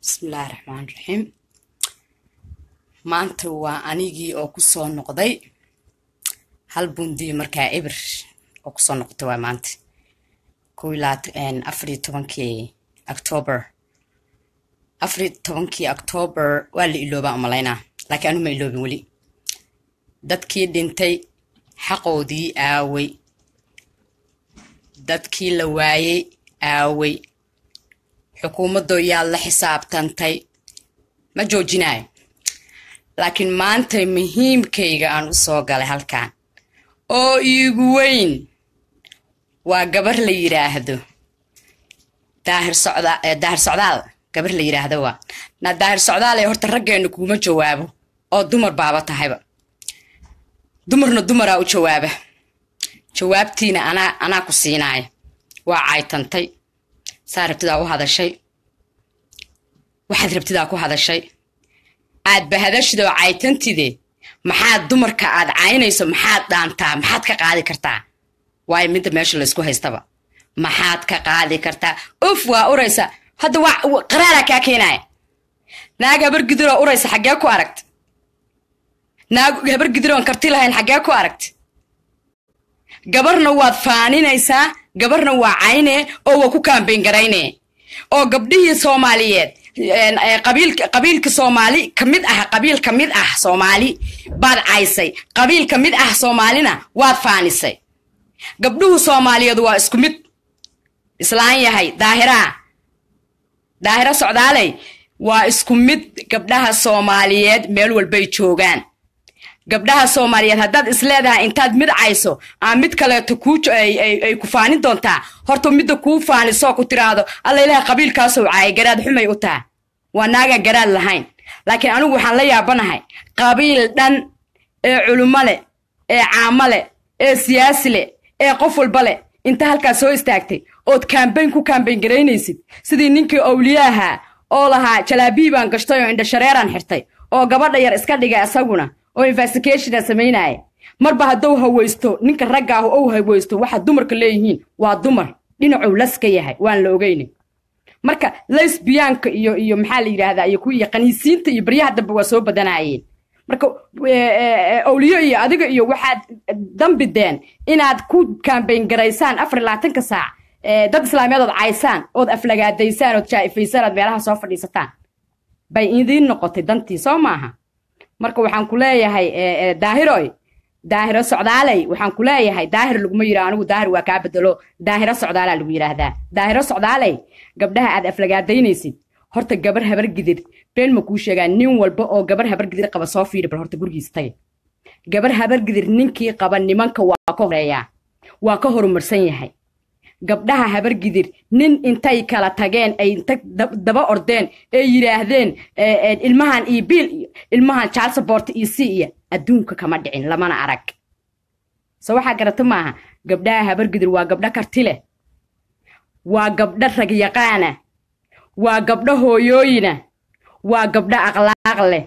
bismillaahi raxmaan raxiim maanta waa anigii oo kusoo noqday hal bundiyo markaa ebir oo kusoo noqotay waa maanta kow afariyo tobankii octoober afariyo tobankii octoober waa la iloobaa umalaynaa laakiin anu ma iloobin weli dadkii dhintay xaqoodii aaway dadkii la waayey aaway xukuumadoo yaa la xisaabtantay ma joojinayo laakiin maanta muhiimkayga aan u soo galay halkan oo iigu weyn waa gabar la yidhaahdo daahir socdaal gabar la yidhaahdo waa na daahir socdaal ee horta raggeenna kuuma jawaabo oo dumar baaba tahayba dumarna dumaraa u jawaaba jawaabtiina anaa anaa ku siinaaya waa caytantay saa rabtidaa u hadashay waxaad rabtidaa ku hadashay aadba hadashidoo caytantide maxaad dumarka aad caynayso maxaad dhaantaa maxaad ka qaadi kartaa waayo midda meesha laysku haystaba maxaad ka qaadi kartaa uf waa uraysa hadda waa qaraaraa kaa keenaya naag habar gidiroo uraysa xaggee ku aragta naag habar gidiroon karti lahayn xaggee ku aragta gabarna waad faaninaysaa gabarna waa caynee oo waa ku kaambayn garayne oo gabdhihii soomaaliyeed qabiilka soomaali ka mid ah qabiil ka mid ah soomaali baad caysay qabiil ka mid ah soomaalina waad faanisay gabdhuhu soomaaliyeed waa isku mid islaan yahay daahiraa daahira socdaaley waa isku mid gabdhaha soomaaliyeed meel walbay joogaan gabdhaha soomaaliyeed haddaad isleedahay intaad mid cayso aa mid kaleeto ay ku faanin doontaa horta midda kuu faanisoo ku tiraahdo alla ilaha qabiilkaasoo caaya garaad xumay u taha waa naagaan garaad lahayn laakiin anigu waxaan la yaabanahay qabiil dhan ee culummo leh ee caamo leh ee siyaasi leh ee qof walba leh inta halkaas soo istaagtay ood kaambayn ku kaambayn garaynaysid sidii ninkii owliyaaha oo lahaa jalaabii baan gashtay oo indhashareeraan xirtay oo gabadha yar iska dhigay isaguna oo investigationa samaynaya marba haddou hawaysto ninka raggaahu ou hawaysto waxa dumarka leeyihiin waa dumar dhinacuu laska yahay waan la ogeynin marka lesbiyaanka iyo iyo maxaa la yidhaahdaa iyo kuwiiyo qaniisiinta iyo baryaha dambe waa soo badanayeen marka owliyo iyo adiga iyo waxaad dambideen inaad ku kaambayn garaysaan afar labaatanka saac dad islaamiyaad ood caysaan ood aflagaadaysaan ood jaa'ifaysaan ood meelaha soo fadhiisataan bay idiin noqotay dantii soo maaha marka waxaan ku leeyahay daahiroy daahiro socdaaley waxaan ku leeyahay daahir laguma yidhaha anigu daahir waa kaa bedelo daahiro socdaalaa lagu yidhaahdaa daahiro socdaaley gabdhaha aad aflagaadaynaysid horta gabar habar gidir been ma kuu sheegaa nin walba oo gabar habar gidir qaba soo fiiri bal horta gurigiisa tagay gabar habar gidir ninkii qaba nimanka waa ka horeeyaa waa ka horumarsan yahay gabdhaha habar gidir nin intay kala tageen ay inta daba ordeen ee yidhaahdeen ilmahan iyo biil iyo ilmahan jalsabort iyo si iyo adduunka kama dhicin lamana arag se waxaa garata maaha gabdhaha habar gidir waa gabdho karti leh waa gabdho ragyaqaana waa gabdho hooyooyina waa gabdho akhlaaq leh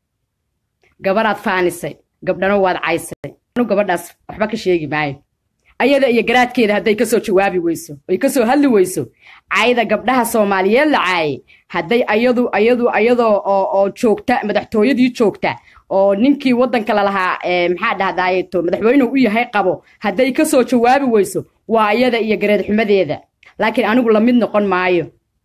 gabaraad faanisay gabdhana waad caysay anu gabadhaas waxba ka sheegi maayo ayada iyo garaadkeeda hadday kasoo jawaabi weyso ay kasoo hadli weyso cayda gabdhaha soomaaliyeed la caayay hadday ayadu ayadu ayadoo oo joogta madaxtooyadii joogta oo ninkii waddanka lalahaa maxaa dhahdaayeto madaxweynuhu u yahay qabo hadday kasoo jawaabi weyso waa ayada iyo gareed xumadeeda laakiin anigu lamid noqon maayo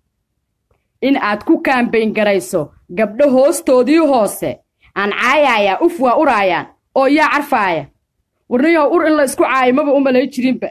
in aad ku kaambayn garayso gabdho hoostoodii hoose aan caayayaa uf waa uraayaan oo yaa carfaaya warniyaho ur in la isku caayo maba u malay jirinba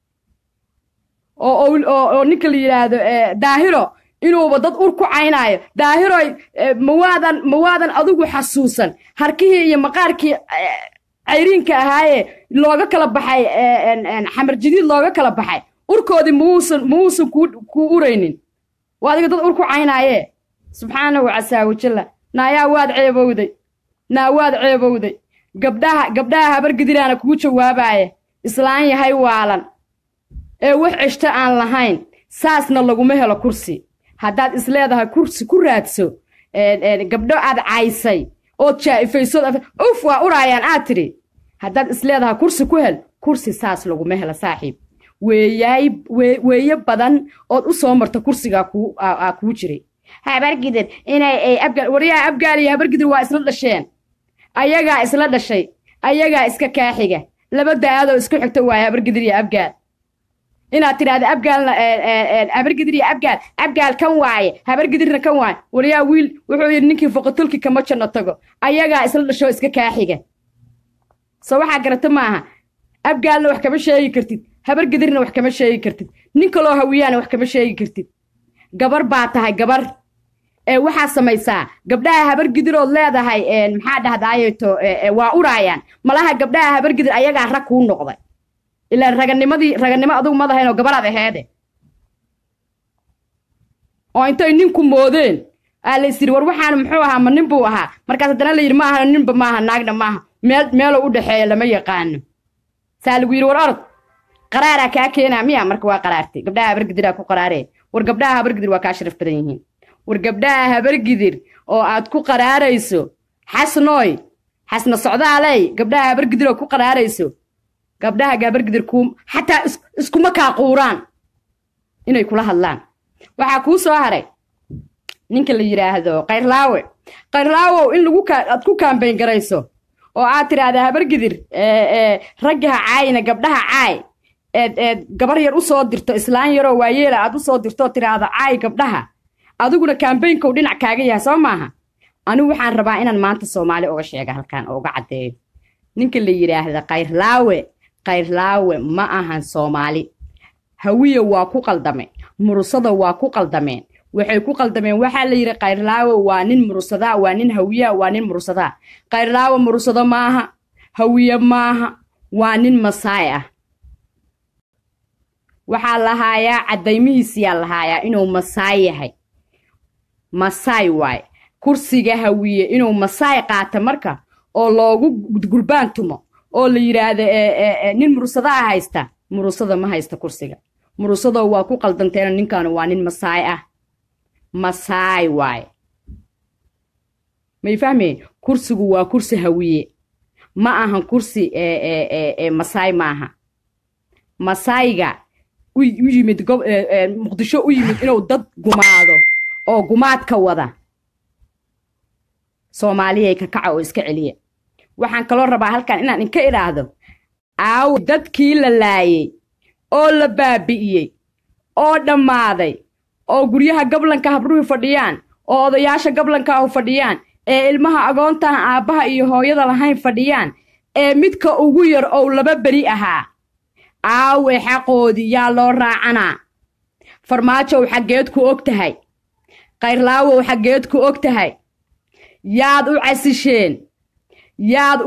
oo ninka la yidhaahdo daahiro inuuba dad ur ku caynaayo daahiroy mawaadan mawaadan adigu xasuusan harkihii iyo maqaarkii cayriinka ahaaye looga kala baxay xamar jadiid looga kala baxay urkoodii mauusan mauusan kuu uraynin waa adiga dad ur ku caynaaye subxaanahu casaa wajalla naayaa waad ceebowday naa waad ceebowday gabdhaha gabdhaha habar gidiraana kuu jawaabaya islaan yahay waalan ee wax ceshto aan lahayn saasna laguma helo kursi haddaad isleedahay kursi ku raadso gabdho aad caysay ood jaa'ifaysood uf waa uraayaan aad tidhi haddaad isleedahay kursi ku hel kursi saas laguma helo saaxiib weeyaay weeye badan ood u soo marta kursigaa kuu aa kuu jiray habargidir inay ay abgaal waryaha abgaal iyo habargidir waa isla dhasheen ayagaa isla dhashay ayagaa iska kaaxiga laba da-aadoo isku xigta waaye habargidir iyo abgaal inaad tidhaahda abgaalna habargidir iyo abgaal abgaal kan waaye habargidirna kan waaye waryaa wiil wuxuu yidhi ninkii foqotulki kama janno tago ayagaa isla dhashoo iska kaaxiga soo waxaa garata maaha abgaalna wax kama sheegi kartid habargidirna wax kama sheegi kartid nin kaloo hawiyaana wax kama sheegi kartid gabar baa tahay gabar ee waxaa samaysaa gabdhaha habargidirood leedahay maxaa dhahdaayeto waa uraayaan malaha gabdhaha habargidir ayagaa rag kuu noqday ilaa raganimadii raganimo adugu madahayn oo gabaraad aheede oo intay ninku moodeen aa la isyidhi war waxaana muxuu ahaa ma nin buu ahaa markaas haddana la yidhi ma aha ninba maaha naagna maaha meel meeloo u dhexeeya lama yaqaano saa lagu yidhi war orod qaraaraa kaa keenaa miya marka waa qaraartay gabdhaha habargidiraa ku qaraaree war gabdhaha habargidir waa kaa sharaf badan yihiin war gabdhaha habargidir oo aad ku qaraarayso xasnooy xasna socdaaley gabdhaha habargidir oo ku qaraarayso gabdhaha habargidir ku xataa iskuma kaa quuraan inay kula hadlaan waxaa kuu soo haray ninka la yidhaahdo kayrlaawe kayrlaawow in lagu aad ku kaambayn garayso oo aad tidhaahda habargidir raggaha caayna gabdhaha caay eed eed gabar yar u soo dirto islaan yaroo waayeela aad u soo dirtoo tidhaahdo caay gabdhaha adiguna kaambaynkow dhinac kaaga yahay soo maaha anigu waxaan rabaa inaan maanta soomaali uga sheega halkan oo uga caddeeyo ninka la yidhaahda kayrlaawe kayrlaawe ma ahan soomaali hawiya waa ku qaldame murusada waa ku qaldameen waxay ku qaldameen waxaa la yidhi kayrlaawe waa nin murusadaa waa nin hawiyaa waa nin murusadaa kayrlaawe murusado maaha hawiye maaha waa nin masaay ah waxaa lahaayaa caddaymihiisiyaa lahaayaa inuu masaay yahay masaay waaye kursiga hawiye inuu masaay qaata marka oo loogu gurbaan tumo oo la yidhaahdo nin murusadaa haysta murusada ma haysta kursiga murusadoo waa ku qaldanteena ninkaanu waa nin masaay ah masaay waaye may fahmeen kursigu waa kursi hawiye ma ahan kursi masaay maaha masaayga u yimid muqdisho u yimid inuu dad gumaado oo gumaadka wada soomaaliyay ka kaca oo iska celiya waxaan kaloo rabaa halkan inaan inka idhaahdo aawo dadkii la laayey oo la baabi'iyey oo dhammaaday oo guryaha gablanka habruhi fadhiyaan oo odayaasha gablanka ahu fadhiyaan ee ilmaha agoontaan aabbaha iyo hooyada lahayn fadhiyaan ee midka ugu yar ou laba beri ahaa aawe xaqoodii yaa loo raacanaa farmaajow xaggeed ku og tahay kayrlaawow xaggeed ku og tahay yaad u casisheen yaad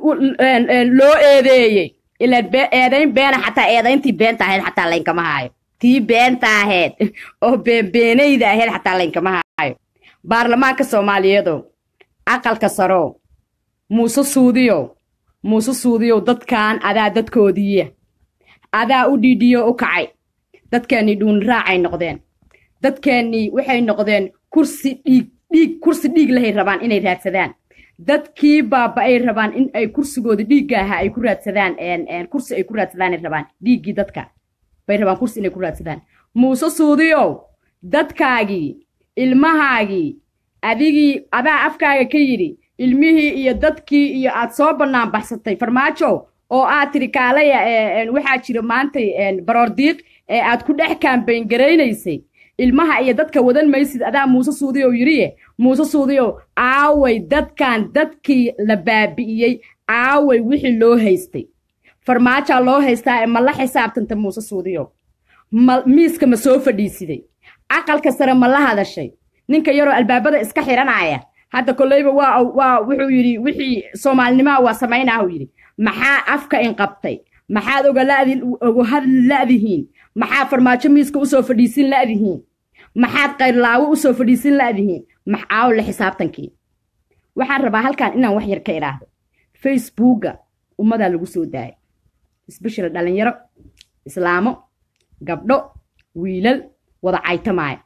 loo eedeeyey ilaan eedayn beena xataa eedayntii beenta ahayd xataa laynkama haayo tii beenta ahayd oo beenbeenayda ahayd xataa laynkama haayo baarlamaanka soomaaliyeedow aqalka sarow muuse suudiyow muuse suudiyow dadkan adaa dadkoodiiya adaa u dhiidhiyo u kacay dadkeennii dhuuniraacay noqdeen dadkeennii waxay noqdeen kursi dhiig dhiig kursi dhiig lahay rabaan inay raadsadaan dadkii baaba ay rabaan in ay kursigooda dhiigga ahaa ay ku raadsadaan kursi ay ku raadsadaanay rabaan dhiiggii dadka bay rabaan kursi inay ku raadsadaan muuse suudiyow dadkaagii ilmahaagii adigii adaa afkaaga ka yidhi ilmihii iyo dadkii iyo aad soo bannaan baxsatay farmaajow oo aad tidhi kaalaya waxaa jira maantay baroordiiq ee aad ku dhex kaambayn garaynaysay ilmaha iyo dadka wadan maysid adaa muuse suudiyow yidhiye muuse suudiyow aaway dadkan dadkii la baabi'iyey aaway wixii loo haystay farmaajaa loo haystaa ee ma la xisaabtanta muuse suudiyow ma miiska ma soo fadhiisiday aqalka sare ma la hadashay ninka yaroo albaabada iska xiranaya hadda kolleyba waa waa wuxuu yidhi wixii soomaalinimaha waa samaynaahuu yidhi maxaa afka inqabtay maxaad ogaladi oga hadli la'dihiin maxaa farmaajo miiska usoo fadhiisin la'dihiin maxaad kayrlaawo usoo fadhiisin la'dihiin maxaaw la xisaabtankii waxaan rabaa halkan inaan wax yar ka idhaahdo facebooka ummadaa lagu soo daayay isbeshel dhalinyaro islaamo gabdho wiilal wada caytamaaya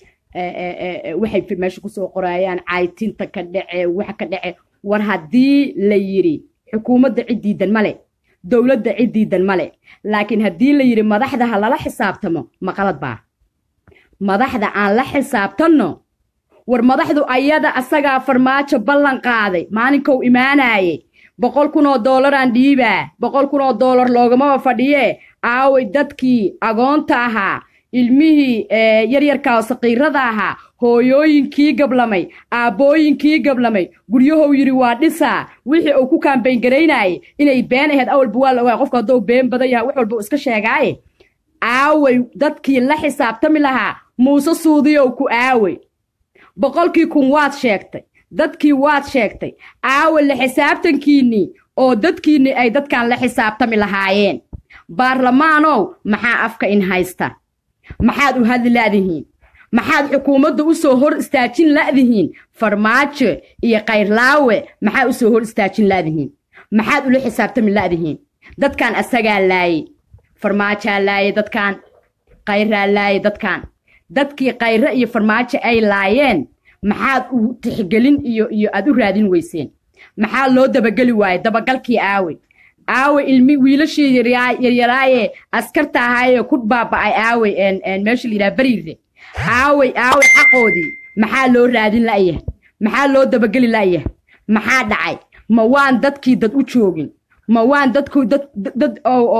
waxay meesha kusoo qoraayaan caytinta ka dhace wax ka dhace war haddii la yidhi xukuumadda cid diidan male dowladda cid diidan male laakiin haddii la yidhi madaxda ha lala xisaabtamo ma qalad baa madaxda aan la xisaabtanno war madaxdu ayada asagaa farmaajo ballan qaaday maalinkou imaanayay boqol kun oo doolaraan dhiibaa boqol kun oo doolar loogamaba fadhiyee aaway dadkii agoonta ahaa ilmihii yaryarka oo saqiirada ahaa hooyooyinkii gablamay aabbooyinkii gablamay guryahow yidhi waa dhisaa wixii uu ku kaambayn garaynayay inay been ahayd awalba waa la ogaa qofka hadduu been badan yahay wax walba uu iska sheegaaye aaway dadkii la xisaabtami lahaa muuse suudiyow ku aaway boqolkii kun waad sheegtay dadkii waad sheegtay aawa la xisaabtankiinnii oo dadkiinnii ay dadkan la xisaabtami lahaayeen baarlamaanow maxaa afka in haysta maxaad u hadli la'dihiin maxaad xukuumadda u soo hor istaajin la'dihiin farmaajo iyo kayrlaawe maxaa u soo hor istaajin la'dihiin maxaad ula xisaabtami la'dihiin dadkan asagaa laayey farmaajaa laayey dadkan kayraa laayey dadkan dadkii kayre iyo farmaajo ay laayeen maxaad u tixgelin iyo iyo aad u raadin weyseen maxaa loo dabageli waayey dabagalkii aawe aawe ilmi wiilashii yaryaraaye askarta ahaayee ku baaba'ay aawe meesha la yidhaha beriire aawey aawey xaqoodii maxaa loo raadin la'yahay maxaa loo dabageli la'yahay maxaa dhacay ma waan dadkii dad u joogin ma waan dadku dad dad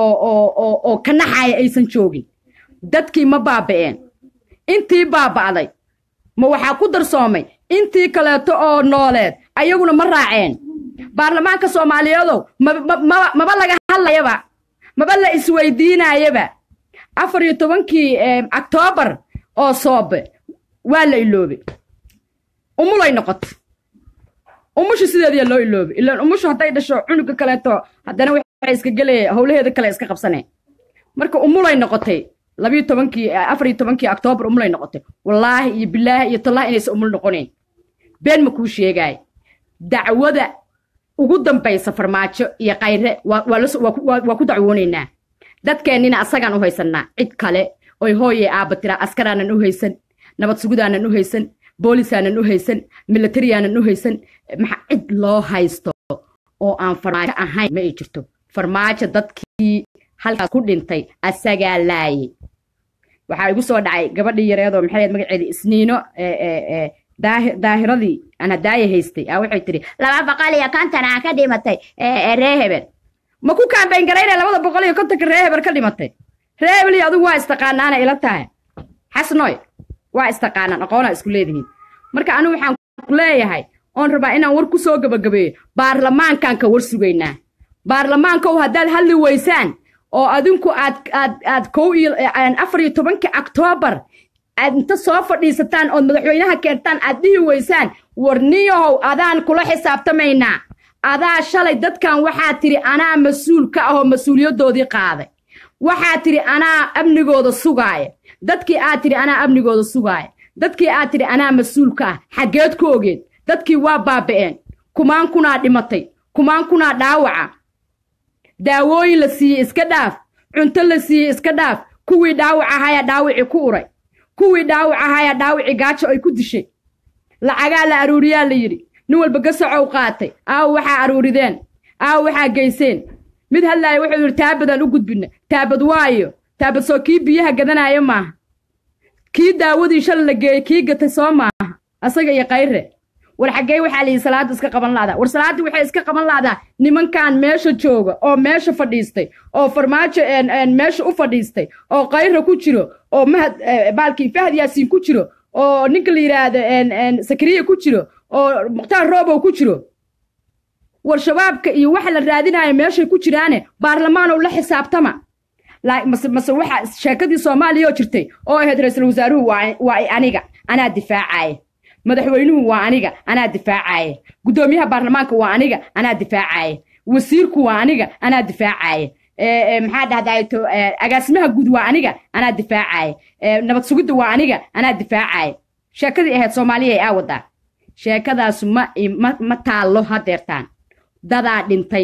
oo ka naxaya aysan joogin dadkii ma baaba'een intii baaba'day ma waxaa ku darsoomay intii kaleeto oo nooleed ayaguna ma raaceen baarlamaanka soomaaliyeedow maba laga hadlayaba maba la isweydiinayaba afar iyo tobankii octoobar oo soobe waa la iloobay umulay noqotay umushu sideediyaa loo iloobay ilaan umushu hadday dhasho cunuga kaleeto haddana waxay iska gelaya howlaheeda kale iska qabsaneen marka umulay noqotay labiyo tobankii afar iyo tobankii octoobar umulay noqotay wallaahi iyo bilaahi iyo tallahi inaysan umul noqonayn been ma kuu sheegaay dacwada ugu dambaysa farmaajo iyo kayre waa ku dacwoonaynaa dadkeennina asagaan u haysannaa cid kale oy hooyee aabba tiraa askaraanan u haysan nabad sugudaanan u haysan boolisaanan u haysan milatariyaanan u haysan maxaa cid loo haysto oo aan farmaajo ahayn ma ay jirto farmaajo dadkii halkaas ku dhintay asagaa laayay waxaa igu soo dhacay gabadhii yareedoo maxay ahayd magaceedii isniino daahiradii aan hadaaya haystay aa waxay tidhi laba boqol iyo konton aan ka dhimatay ree hebel ma ku kaambayn garayna labada boqol iyo kontonka ree hebel ka dhimatay ree hebel iyo adigu waa istaqaanaana ila tahay xasnoy waa istaqaanaan aqoonaa isku leedihiin marka anigu waxaan ku leeyahay oon rabaa inaan war ku soo gabagabeeyo baarlamaankaan ka war sugaynaa baarlamaankow haddaad hadli weysaan oo adinku aad aad aad kow iyo afar iyo tobankii octoobar aad inta soo fadhiisataan ood madaxweynaha keentaan aad dhihi weysaan warniyahow adaan kula xisaabtamaynaa adaa shalay dadkan waxaa tidhi anaa mas-uul ka ahoo mas-uuliyaddoodii qaaday waxaa tidhi anaa amnigooda sugaaya dadkii aad tidhi anaa amnigooda sugaaya dadkii aad tidhi anaa mas-uul ka ah xaggeed ku ogeed dadkii waa baaba'een kumaan kunaa dhimatay kumaan kunaa dhaawaca daawooyin la siiyey iska dhaaf cunto la siiyey iska dhaaf kuwii dhaawac ahayaa dhaawicii ku uray kuwii dhaawac ahayaa dhaawicii gaajo ay ku dishay lacagaa la aruuriyaa la yidhi nin walba gasacow qaatay aawo waxaa aruurideen aawo waxaa geyseen mid hadlaaya wuxuu yidhi taabadaan u gudbina taabad waayo taabad soo kii biyaha gadanaayo maaha kii daawadii shala la geeyey kii gatay soo maaha asaga iyo kayre war xaggee waxaa layidhi salaaddu iska qaban laadaa war salaaddii waxay iska qaban laadaa nimankan meesha jooga oo meesha fadhiistay oo farmaajo meesha u fadhiistay oo kayra ku jiro oo mahad baalkii fahad yaasiin ku jiro oo ninka la yidhaahdo sakariya ku jiro oo mukhtaar roobow ku jiro war shabaabka iyo waxa la raadinayo meeshay ku jiraane baarlamaanow la xisaabtama mase mase waxa sheekadii soomaaliya oo jirtay oo ahayd ra-iisul wasaaruhu waa aniga anaa difaacaya madaxweynuhu waa aniga anaa difaacaya guddoomiyaha baarlamaanka waa aniga anaa difaacaya wasiirku waa aniga anaa difaacaya maxaa dhahdaayto agaasimaha guud waa aniga anaa difaacaya nabad sugidda waa aniga anaa difaacaya sheekadii ahayd soomaaliya ay aa wadaa sheekadaasu ma ma ma taallo hadeertaan dadaa dhintay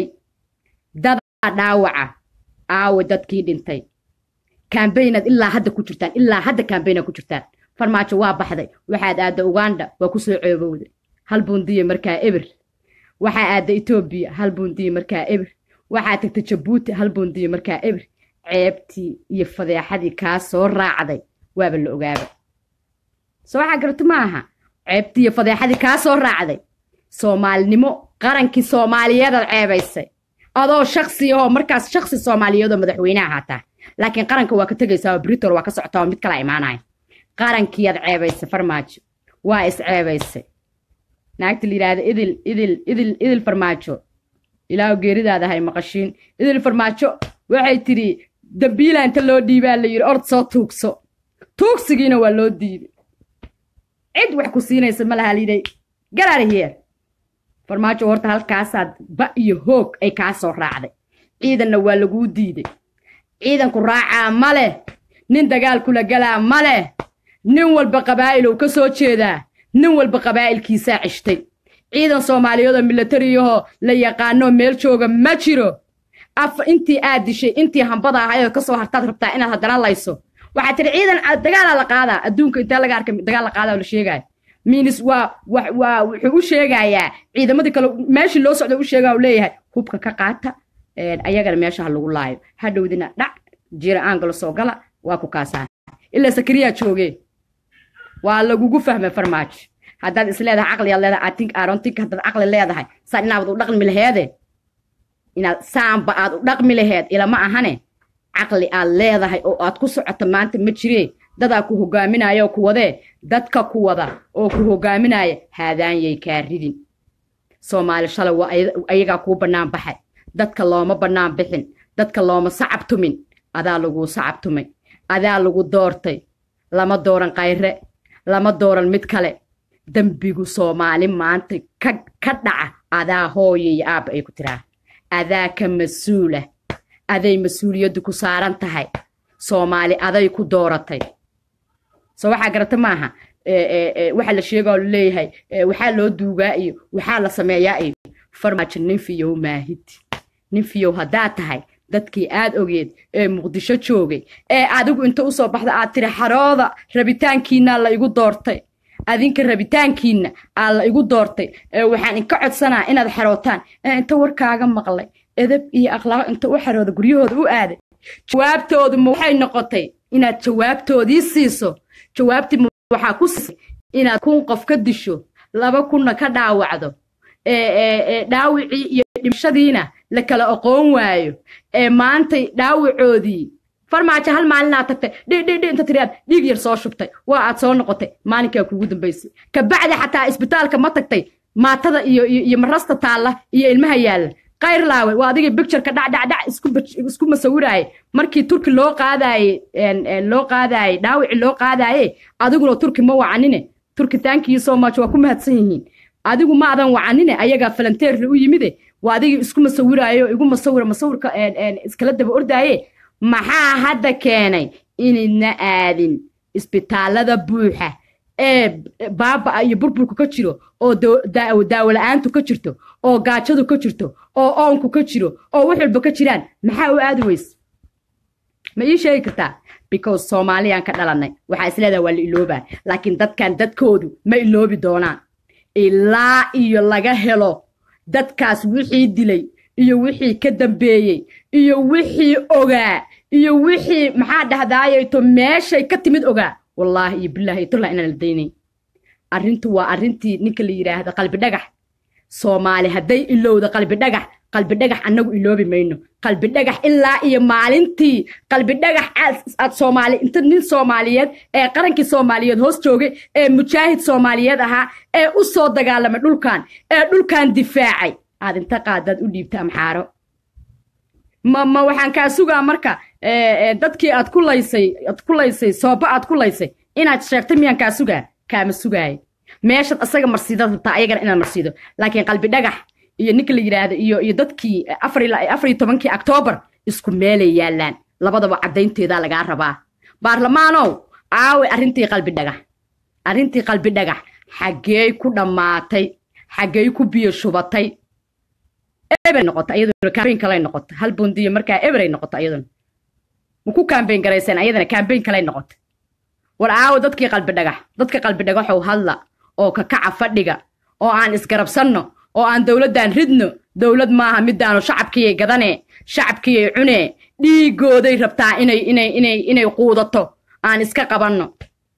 dadaa dhaawaca aawe dadkii dhintay kambaynaad ilaa hadda ku jirtaan ilaa hadda kambaynaad ku jirtaan farmaajo waa baxday waxaad aadda uganda waa ku soo ceebowday hal bundiya markaa eber waxaa aadda etoobiya hal bundiya markaa eber waxaa tagta jabuuti hal bundiya markaa eber ceebtii iyo fadeexadii kaa soo raacday waaba la ogaaba soo waxaa garata ma aha ceebtiiyo fadeexadii kaa soo raacday soomaalinimo qarankii soomaaliyeedaad ceebaysay adoo shaksi ahoo markaas shaksi soomaaliyeedoo madaxweyneha haataa laakiin qaranka waa ka tegaysaa oo britol waa ka socotaa oo mid kala imaanaya qarankiiyaad ceebaysay farmaajo waa is ceebaysay naagta la yidhaahda idil idil idil idil farmaajo ilaahu geeridaada hay maqashiin idil farmaajo waxay tidhi dambiila inta loo dhiibaa la yidhi ord soo tuugso tuugsigiina waa loo diiday cid wax ku siinaysa ma laha layidhay garaarihiyer farmaajo horta halkaasaad ba iyo hoog ay kaa soo raacday ciidanna waa laguu diiday ciidanku raacaa ma leh nin dagaal kula galaa ma leh nin walba qabaa'ilow ka soo jeedaa nin walba qabaa'ilkiisaa ceshtay ciidan soomaaliyeedoo milatariyahoo la yaqaanoo meel jooga ma jiro af intii aad dishay intii hambada ahayoo ka soo hartaad rabtaa inaad haddana layso waxaad tidhi ciidan dagaalaa la qaadaa adduunka intaa laga arkay dagaal la qaadaa oo la sheegaayo minis waa waa wuxuu u sheegayaa ciidamadii kale meeshii loo socda u sheegaa u leeyahay hubka ka qaata ayagana meesha ha lagu laayo hadhowdina dhac jira aangalo soo gala waa ku kaasaa ilaa sakariyaa joogee waa lagugu fahmay farmaajo haddaad is leedahay caqliyaad leedahay atink aarontink haddaad caqli leedahay saan inaad u dhaqmi laheede inaad saanba aad u dhaqmi laheed ilama ahane caqli aad leedahay oo aad ku socoto maanta ma jiree dadaa ku hogaaminaya oo ku wadee dadka ku wada oo ku hogaaminaya haadaanyay kaa ridin soomaali shalay waa ayagaa kuu bannaan baxay dadka looma bannaan bixin dadka looma sacab tumin adaa laguu sacab tumay adaa lagu doortay lama dooran kayre lama dooran mid kale dembigu soomaali maanta ka dhaca adaa hooya iyo aabba ay ku tiraa adaa ka mas-uula aday mas-uuliyaddu ku saaran tahay soomaali aday ku dooratay soo waxaa garata maaha waxa la sheegaa laleeyahay waxaa loo duugaa iyo waxaa la sameeyaa iyo farmaajo nin fiyow maahid nin fiyow haddaad tahay dadkii aad ogeed ee muqdisho joogay ee adigu inta usoo baxda aad tiri xarooda rabitaankiinaa la igu doortay adinka rabitaankiinna aa la igu doortay waxaan inka codsanaa inaad xarootaan inta warkaaga maqlay edab iyo akhlaaq inta u xarooda guryahooda u aaday jawaabtoodu ma waxay noqotay inaad jawaabtoodii siiso jawaabtii ma waxaa ku siisay inaad kun qof ka disho laba kunna ka dhaawacdo dhaawicii iyo dhimashadiina la kala aqoon waayo ee maantay dhaawacoodii farmaajo hal maalinaa tagtay dhidhidhi inta tiriyaad dhiig yar soo shubtay waa aad soo noqotay maalinkaa kugu dambaysay kabacdi xataa isbitaalka ma tagtay maatada iyo iyo marasta taalla iyo ilmaha yaalla kayr laawe waa adigii bictureka dhacdhacdhac isku masawiraaye markii turki loo qaadaaye loo qaadaaye dhaawici loo qaadaaye adiguna turki ma wacanine turki thankiyo so much waa ku mahadsan yihiin adigu ma adan wacanine ayagaa falanteerla u yimide waa adigii isku masawiraayo igu masawira masawirka iskala daba ordaaye maxaa hadda keenay inayna aadin isbitaalada buuxa ee baaba iyo burburku ka jiro oo daawo la-aantu ka jirto oo gaajadu ka jirto oo oonku ka jiro oo wax walba ka jiraan maxaa u aadi weyse ma ii sheegi kartaa because soomaaliyaan ka dhalanay waxaa isleedaha waa la iloobaa laakiin dadkan dadkoodu ma iloobi doonaan ilaa iyo laga helo dadkaas wixii dilay iyo wixii ka dambeeyey iyo wixii ogaa iyo wixii maxaa dhahdaayeto meeshay ka timid ogaa wallaahi iyo bilaahi iyo tullah inaan la daynay arrintu waa arrintii ninka la yidhaahda qalbi dhagax soomaali hadday ilowda qalbi dhagax qalbi dhagax annagu iloobi mayno qalbi dhagax ilaa iyo maalintii qalbi dhagax aad soomaali inta nin soomaaliyeed ee qarankii soomaaliyeed hoos joogay ee mujaahid soomaaliyeed ahaa ee u soo dagaalamay dhulkan ee dhulkan difaacay aad inta qaadaad u dhiibta amxaaro ma ma waxaan kaa sugaa marka dadkii aad ku laysay aad ku laysay sooba aad ku laysay inaad sheegtay miyaan kaa sugaa kaama sugaayo meeshaad asaga marsiidad rabtaa ayagana inaad marsiido laakiin qalbi dhagax iyo ninka la yidhaahdo iyo iyo dadkii afar afar iyo tobankii octoobar isku meelay yaallaan labadaba caddaynteedaa lagaa rabaa baarlamaanow aawe arrintii qalbi dhagax arrintii qalbi dhagax xaggee ku dhammaatay xaggey ku biyo shubatay eberay noqota iyaduna kambayn kalay noqota hal bundiyo markaa eberay noqota iyaduna ma ku kambayn garayseen ayadana kambayn kalay noqota war aawo dadkii qalbi dhagax dadka qalbi dhagaxow hadla oo kakaca fadhiga oo aan isgarabsanno oo aan dowladdan ridno dowlad maaha midaanu shacabkiyay gadane shacabkiyay cune dhiigooday rabtaa inay inay inay inay quudato aan iska qabanno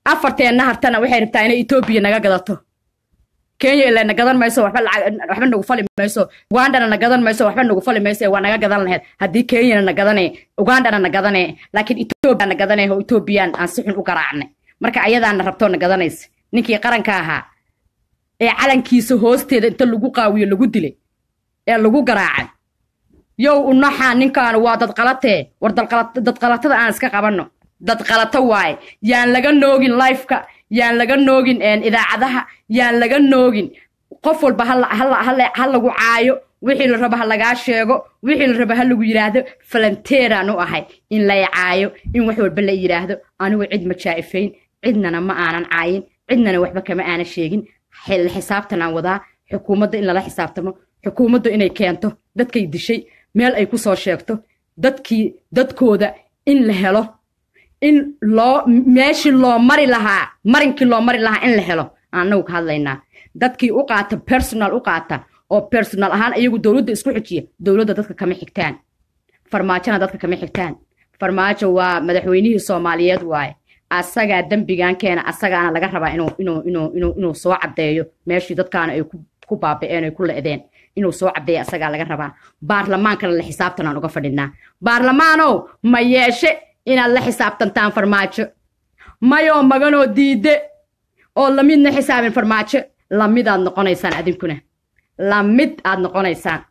afarteenna hartana waxay rabtaa inay etoobiya naga gadato kenya ilaa na gadan mayso waxba lacag waxba nagu fali mayso ugandana na gadan mayso waxba nagu fali mayso waa naga gadan lahayd haddii kenyana na gadane ugandana na gadane laakiin etoobiya na gadane oo etoobiyaan aan si xun u garaacnay marka ayadaana rabtoo na gadanaysa ninkii qaranka ahaa ee calankiisa hoosteeda inta lagu qaawiyo lagu dilay ee lagu garaacay yow unaxaa ninkaanu waa dadqalatee war dadqalatada aan iska qabanno dadqalato waaye yaan laga noogin lifeka yaan laga noogin idaacadaha yaan laga noogin qof walba ha lagu caayo wixii la rabo ha lagaa sheego wixii la rabo ha lagu yidhaahdo falanteeraan u ahay in lay caayo in wax walba la yidhaahdo anigu cid ma jaa'ifayn cidnana ma aanan caayin cidnana waxba kama aanan sheegin xisaabtanaan wadaa xukuumadda in lala xisaabtamo xukuumadda inay keento dadkay dishay meel ay ku soo sheegto dadkii dadkooda in la helo in loo meeshii loo mari lahaa marinkii loo mari lahaa in la helo annagu ka hadlaynaa dadkii u qaata personal u qaata oo personal ahaan iyagu dowladda isku xijiya dowladda dadka kama xigtaan farmaajona dadka kama xigtaan farmaajo waa madaxweynihii soomaaliyeed waaye asagaa dembigan keena asagaana laga rabaa inuu inuu inuu inuu inuu soo caddeeyo meeshii dadkaana ay ku baaba'een ay ku le'deen inuu soo caddeeyo asagaa laga rabaa baarlamaankana la xisaabtanaan uga fadhinaa baarlamaanow ma yeeshe inaad la xisaabtantaan farmaajo mayoo maganoo diidde oo lamidna xisaabin farmaajo lamidaad noqonaysaan adinkuna lamid aad noqonaysaan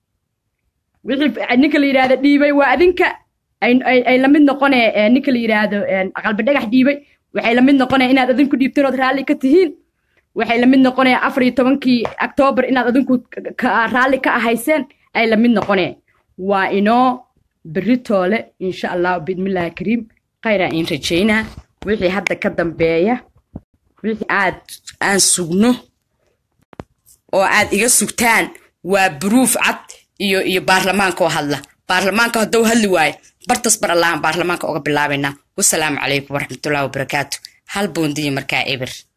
wixii ninka la yidhaahdo dhiibay waa adinka ay lamid noqonee ninka la yidhaahdo qalbi dhagax dhiibay waxay lamid noqonee inaad adinku dhiibteen ood raalli ka tihiin waxay lamid noqonee afar iyo tobankii octoobar inaad adinku raalli ka ahayseen ay lamid noqonee waa inoo beritoole insha allah biidmillaahi kariim khayraa in rajaynaa wixii hadda ka dambeeya wixii aad aan sugno oo aad iga sugtaan waa buruuf cad iyo iyo baarlamaanka oo hadla baarlamaanka hadduu hadli waayo bartas bar allahan baarlamaanka uga bilaabaynaa wasalaamu calaykum waraxmatullahi wabarakaatu hal boondiya markaa eber